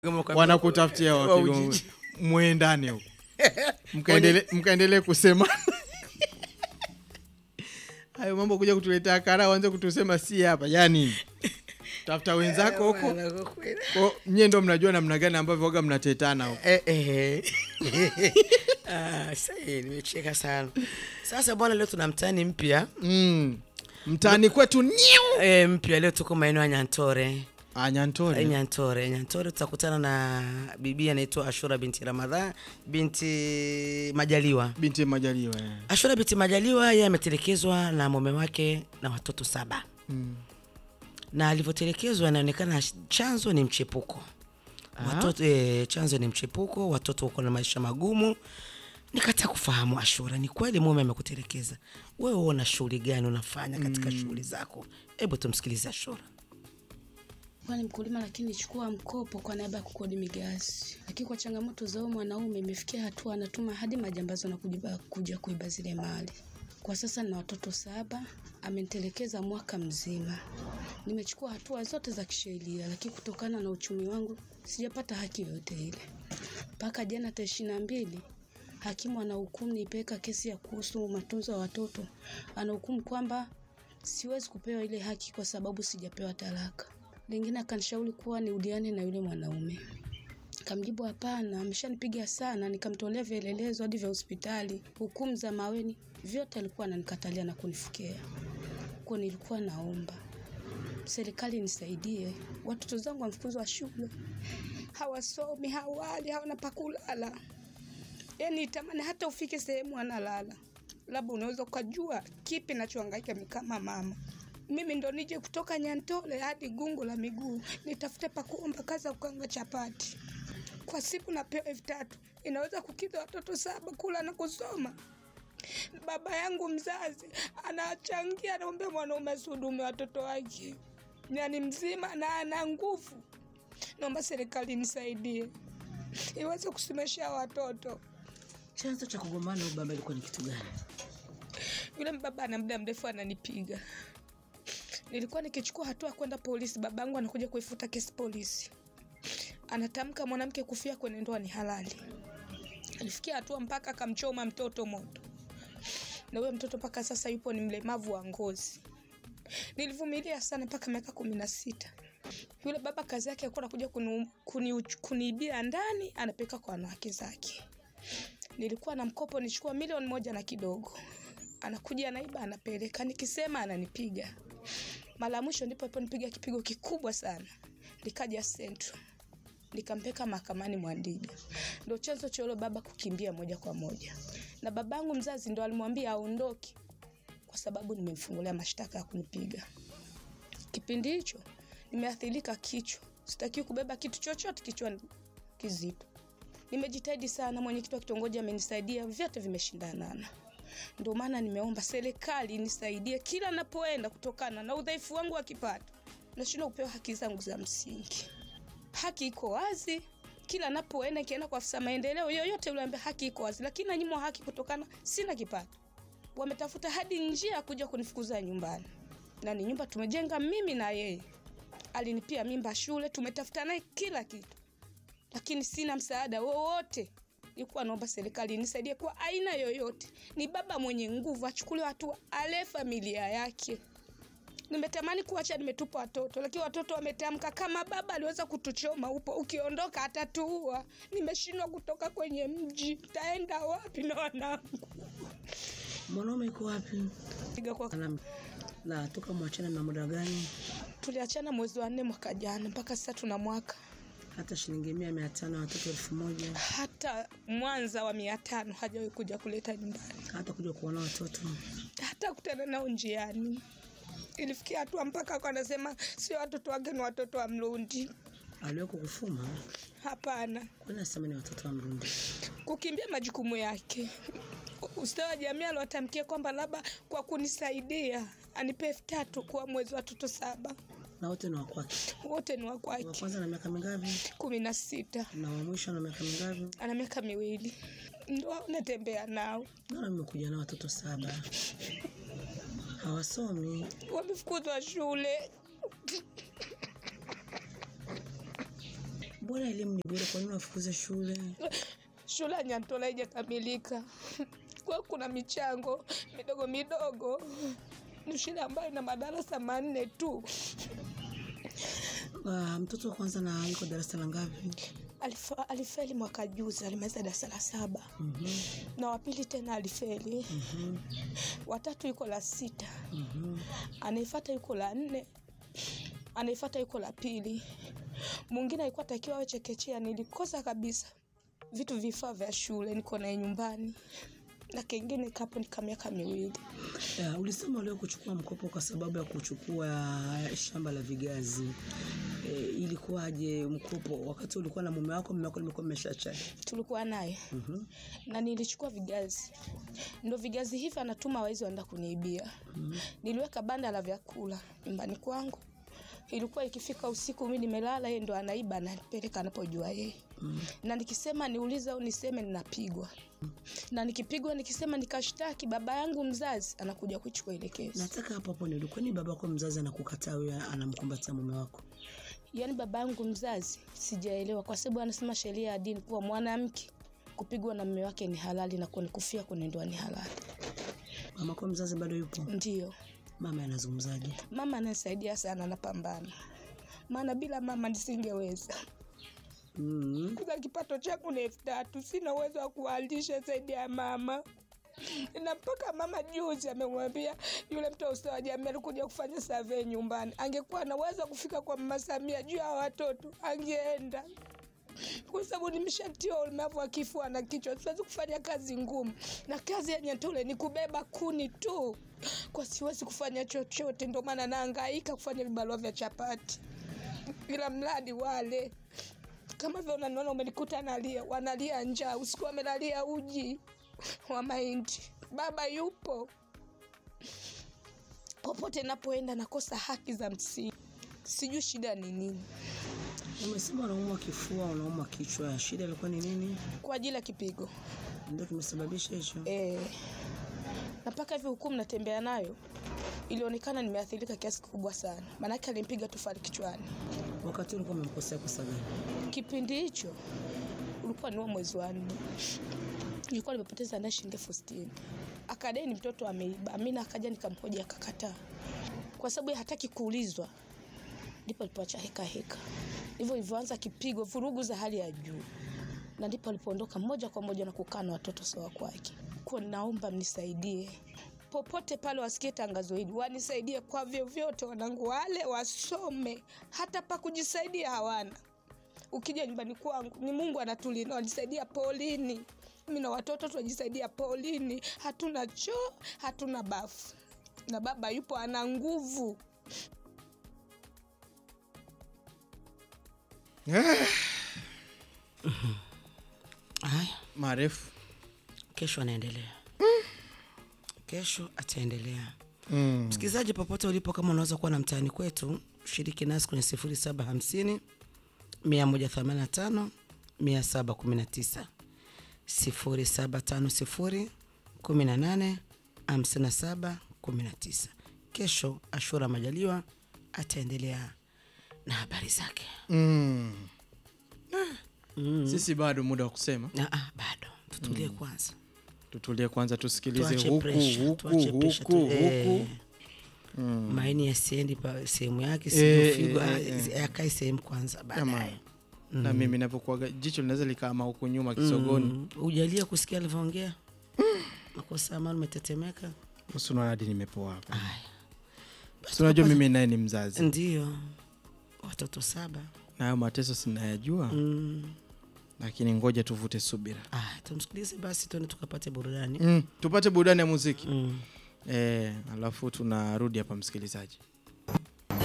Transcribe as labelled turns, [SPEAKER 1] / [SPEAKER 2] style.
[SPEAKER 1] wanakutafutia
[SPEAKER 2] wa
[SPEAKER 1] wapigo
[SPEAKER 2] Ujiji.
[SPEAKER 1] mwendane huko mkaendelee mkaendelee kusema hayo mambo kuja kutuletea kara wanze kutusema si hapa yani tafuta wenzako huko
[SPEAKER 2] Bwana, kwa kweli.
[SPEAKER 1] Ko, nyie ndo mnajua namna gani ambavyo waga mnatetana huko
[SPEAKER 2] Eh, eh. Ah, sasa nimecheka sana sasa bwana leo tuna mtani mpya
[SPEAKER 1] mm. mtaani kwetu niu
[SPEAKER 2] e, mpya leo tuko maeneo ya nyantore Eh,
[SPEAKER 1] anyantore
[SPEAKER 2] nyantore nyantore tutakutana na bibi anaitwa ashura binti ramadhan binti majaliwa
[SPEAKER 1] binti majaliwa eh.
[SPEAKER 2] ashura binti majaliwa yeye ametelekezwa na mume wake na watoto saba
[SPEAKER 1] mm.
[SPEAKER 2] na alivyotelekezwa inaonekana chanzo ni mchepuko watoto, e, chanzo ni mchepuko watoto wako na maisha magumu nikata kufahamu ashura ni kweli mume amekutelekeza wewe una shughuli gani unafanya katika shughuli zako hebu tumsikilize ashura
[SPEAKER 3] Kuwa ni mkulima lakini nichukua mkopo kwa niaba ya kukodi migazi, lakini kwa changamoto za huyu mwanaume imefikia hatua anatuma hadi majambazi na kuja, kuja kuiba zile mali. Kwa sasa nina watoto saba, amenitelekeza mwaka mzima. Nimechukua hatua zote za kisheria, lakini kutokana na uchumi wangu sijapata haki yoyote ile. Mpaka jana tarehe ishirini na mbili hakimu anahukumu nipeleka kesi ya kuhusu matunzo ya watoto, anahukumu kwamba siwezi kupewa ile haki kwa sababu sijapewa talaka. Lingine akanishauri kuwa niudiane na yule mwanaume. Kamjibu hapana, ameshanipiga sana. Nikamtolea vielelezo hadi vya hospitali, hukumu za maweni, vyote alikuwa ananikatalia na kunifukia. Kwa nilikuwa naomba serikali nisaidie, watoto zangu wamefukuzwa shule, hawasomi, hawali, hawana pa kulala. Yani tamani hata ufike sehemu analala, labda unaweza ukajua kipi nachohangaika mimi kama mama. Mimi ndo nije kutoka Nyantole hadi gungu la miguu nitafute pa kuomba kazi ya kukanga chapati. Kwa siku napewa elfu tatu inaweza kukidhi watoto saba kula na kusoma. Baba yangu mzazi anachangia, anaombea mwanaume asihudumie watoto wake, yani mzima na ana nguvu. Naomba serikali nisaidie iweze kusimamisha watoto.
[SPEAKER 2] chanzo cha kugombana huyu baba ilikuwa ni kitu gani
[SPEAKER 3] Yule baba ana muda mrefu ananipiga. Nilikuwa nikichukua hatua kwenda polisi, babangu anakuja kuifuta kesi polisi. Anatamka mwanamke kufia kwenye ndoa ni halali. Alifikia hatua mpaka akamchoma mtoto moto, na huyo mtoto mpaka sasa yupo ni mlemavu wa ngozi. Nilivumilia sana mpaka miaka kumi na sita. Yule baba kazi yake alikuwa anakuja kuni- kuni- kuniibia ndani, anapeleka kwa wanawake zake. Nilikuwa na mkopo nichukua milioni moja na kidogo, anakuja anaiba, anapeleka, nikisema ananipiga. Mara ya mwisho ndipo aliponipiga kipigo kikubwa sana, likaja Central, nikampeka mahakamani Mwandiga. Ndo chanzo cha yule baba kukimbia moja kwa moja, na babangu mzazi ndo alimwambia aondoke kwa sababu nimemfungulia mashtaka ya kunipiga. Kipindi hicho nimeathirika kichwa, sitaki kubeba kitu chochote kichwani kizito. Nimejitahidi sana, mwenyekiti wa kitongoji amenisaidia, vyote vimeshindanana. Ndio maana nimeomba serikali nisaidie kila napoenda, kutokana na udhaifu wangu wa kipato, nashindwa kupewa haki zangu za msingi. Haki iko wazi, kila napoenda, nikienda kwa afisa maendeleo yoyote yule, ambaye haki iko wazi, lakini nanyimwa haki kutokana sina kipato. Wametafuta hadi njia ya kuja kunifukuza nyumbani, na ni nyumba tumejenga mimi na yeye. Alinipia mimba shule, tumetafuta naye kila kitu lakini sina msaada wowote. Nilikuwa naomba serikali nisaidie kwa aina yoyote. Ni baba mwenye nguvu, achukuliwe hatua, ale familia yake. Nimetamani kuacha, nimetupa watoto, lakini watoto wametamka, kama baba aliweza kutuchoma upo, ukiondoka atatuua. Nimeshindwa kutoka kwenye mji, taenda wapi na wanangu?
[SPEAKER 2] mwanaume iko wapi
[SPEAKER 3] Piga kwa
[SPEAKER 2] na, na toka mwachana na muda gani
[SPEAKER 3] tuliachana mwezi wa nne mwaka jana, mpaka sasa tuna mwaka
[SPEAKER 2] hata shilingi mia mia tano watoto elfu moja
[SPEAKER 3] hata Mwanza wa mia tano hajawahi kuja kuleta nyumbani.
[SPEAKER 2] hata kuja kuona watoto
[SPEAKER 3] hata kutana nao njiani. Ilifikia hatua mpaka kwa anasema sio watoto wake, ni watoto wa Mrundi.
[SPEAKER 2] aliweko kufuma
[SPEAKER 3] Hapana,
[SPEAKER 2] kwani nasema ni watoto wa mrundi
[SPEAKER 3] kukimbia majukumu yake. Ustawi wa jamii aliwatamkia kwamba labda kwa kunisaidia anipe elfu tatu kwa mwezi watoto saba,
[SPEAKER 2] na wote ni wakwake
[SPEAKER 3] wote ni wa
[SPEAKER 2] wa
[SPEAKER 3] kwake.
[SPEAKER 2] kwanza na miaka mingapi
[SPEAKER 3] kumi na sita
[SPEAKER 2] na wa mwisho na miaka mingapi
[SPEAKER 3] ana miaka miwili, ndo natembea nao,
[SPEAKER 2] naona mmekuja na watoto saba hawasomi
[SPEAKER 3] wamefukuzwa shule.
[SPEAKER 2] mbona elimu ni bure kwa nini wafukuze shule
[SPEAKER 3] shule ya Nyantola haijakamilika kwa kuna michango midogo midogo. Ni shule ambayo ina madarasa manne tu.
[SPEAKER 2] uh, mtoto wa kwanza na yuko darasa la ngapi
[SPEAKER 3] Alifa, alifeli mwaka juzi, alimaliza darasa la saba
[SPEAKER 2] Mhm,
[SPEAKER 3] na wapili tena alifeli,
[SPEAKER 2] mhm,
[SPEAKER 3] watatu yuko la sita,
[SPEAKER 2] mhm.
[SPEAKER 3] anaifata yuko la nne, anaifata yuko la pili. Mwingine alikuwa takiwa awe chekechea, nilikosa kabisa vitu vifaa vya shule, niko naye nyumbani na kengine kapo nika miaka miwili.
[SPEAKER 2] Ya, ulisema leo kuchukua mkopo kwa sababu ya kuchukua shamba la vigazi e, ilikuwaje mkopo wakati ulikuwa na mume wako mume wako limekuwa mmeshachana
[SPEAKER 3] Tulikuwa naye
[SPEAKER 2] Mhm,
[SPEAKER 3] na nilichukua vigazi, ndo vigazi hivi anatuma waizi waenda kuniibia. Niliweka banda la vyakula nyumbani kwangu, ilikuwa ikifika usiku mi nimelala, yeye ndo anaiba anapeleka anapojua yeye na nikisema niulize au niseme ninapigwa, na nikipigwa nikisema nikashtaki baba yangu mzazi anakuja kuchukua ile kesi.
[SPEAKER 2] nataka hapo hapo nili kwani baba yako mzazi anakukataa wewe anamkumbatia mume wako
[SPEAKER 3] Yaani baba yangu mzazi sijaelewa, kwa sababu anasema sheria ya dini kuwa mwanamke kupigwa na mume wake ni halali na kunikufia kwenye ndoa ni halali.
[SPEAKER 2] mama yako mzazi bado yupo
[SPEAKER 3] Ndio
[SPEAKER 2] mama anazungumzaje
[SPEAKER 3] mama ananisaidia sana, napambana, maana bila mama nisingeweza.
[SPEAKER 2] mm.
[SPEAKER 3] Kwanza kipato changu ni elfu tatu, sina uwezo wa kuwalisha zaidi ya mama na mpaka mama juzi amemwambia yule mtu wa ustawi wa jamii alikuja kufanya survey nyumbani, angekuwa anaweza kufika kwa mama Samia juu ya watoto angeenda, kwa sababu nimeshatia ulemavu wa kifua na kichwa, siwezi kufanya kazi ngumu, na kazi ya Nyantole ni kubeba kuni tu, kwa siwezi kufanya chochote. Ndio maana naangaika kufanya vibarua vya chapati, ila mradi wale kama vile unaniona umenikuta nalia, wanalia njaa, usiku wamelalia uji wa mahindi. Baba yupo popote napoenda, nakosa haki za msingi, sijui shida ni nini.
[SPEAKER 2] umesema unaumwa kifua unaumwa kichwa shida ilikuwa ni nini
[SPEAKER 3] Kwa ajili ya kipigo
[SPEAKER 2] ndio kimesababisha hicho
[SPEAKER 3] e, na mpaka hivi hukumu natembea nayo, ilionekana nimeathirika kiasi kikubwa sana, maanake alimpiga tofali kichwani.
[SPEAKER 2] wakati ulikuwa umemkosea kosa gani
[SPEAKER 3] Kipindi hicho ulikuwa ni wa mwezi wa nne, nilikuwa nimepoteza naye shilingi elfu sitini akadai ni mtoto ameiba. Mimi akaja nikamhoja akakataa, kwa sababu yeye hataki kuulizwa. Ndipo alipoacha heka heka, hivyo ilivyoanza kipigo, vurugu za hali ya juu, na ndipo alipoondoka moja kwa moja na kukaa na watoto sawa kwake. Kwa naomba mnisaidie popote pale wasikie tangazo hili, wanisaidie kwa vyovyote, wanangu wale wasome, hata pa kujisaidia hawana ukija nyumbani kwangu ni Mungu anatulinda, wanisaidia polini. Mimi na watoto tunajisaidia polini, hatuna choo, hatuna bafu, na baba yupo ana nguvu.
[SPEAKER 2] haya
[SPEAKER 1] marefu
[SPEAKER 2] kesho anaendelea kesho ataendelea
[SPEAKER 1] mm.
[SPEAKER 2] msikilizaji popote ulipo kama unaweza kuwa na mtaani kwetu shiriki nasi kwenye 0750 185 719 0750 18 57 19 kesho ashura majaliwa ataendelea na habari zake
[SPEAKER 1] Mm. sisi bado muda wa kusema
[SPEAKER 2] ah, ah, bado tutulie kwanza
[SPEAKER 1] tutulie kwanza tusikilize
[SPEAKER 2] tuache
[SPEAKER 1] huku
[SPEAKER 2] pressure,
[SPEAKER 1] huku
[SPEAKER 2] tuache pressure
[SPEAKER 1] huku
[SPEAKER 2] tu- eh,
[SPEAKER 1] huku
[SPEAKER 2] maini yasiendi pa sehemu yake
[SPEAKER 1] Eh,
[SPEAKER 2] siyofigo
[SPEAKER 1] eh, eh.
[SPEAKER 2] akae sehemu kwanza
[SPEAKER 1] Ama,
[SPEAKER 2] baadaye
[SPEAKER 1] na mimi navyokuaga jicho linaweza likaama huku nyuma kisogoni
[SPEAKER 2] Mm, ujalia kusikia alivyoongea makosa amani umetetemeka
[SPEAKER 1] usi unaona hadi nimepoa hapa
[SPEAKER 2] Aya.
[SPEAKER 1] si unajua mimi naye ni mzazi
[SPEAKER 2] ndio watoto saba
[SPEAKER 1] na hayo mateso sinayajua
[SPEAKER 2] mm.
[SPEAKER 1] lakini ngoja tuvute subira
[SPEAKER 2] ah, tumsikilize basi tuende tukapate burudani
[SPEAKER 1] mm. tupate burudani ya muziki
[SPEAKER 2] mm.
[SPEAKER 1] e, alafu tunarudi hapa msikilizaji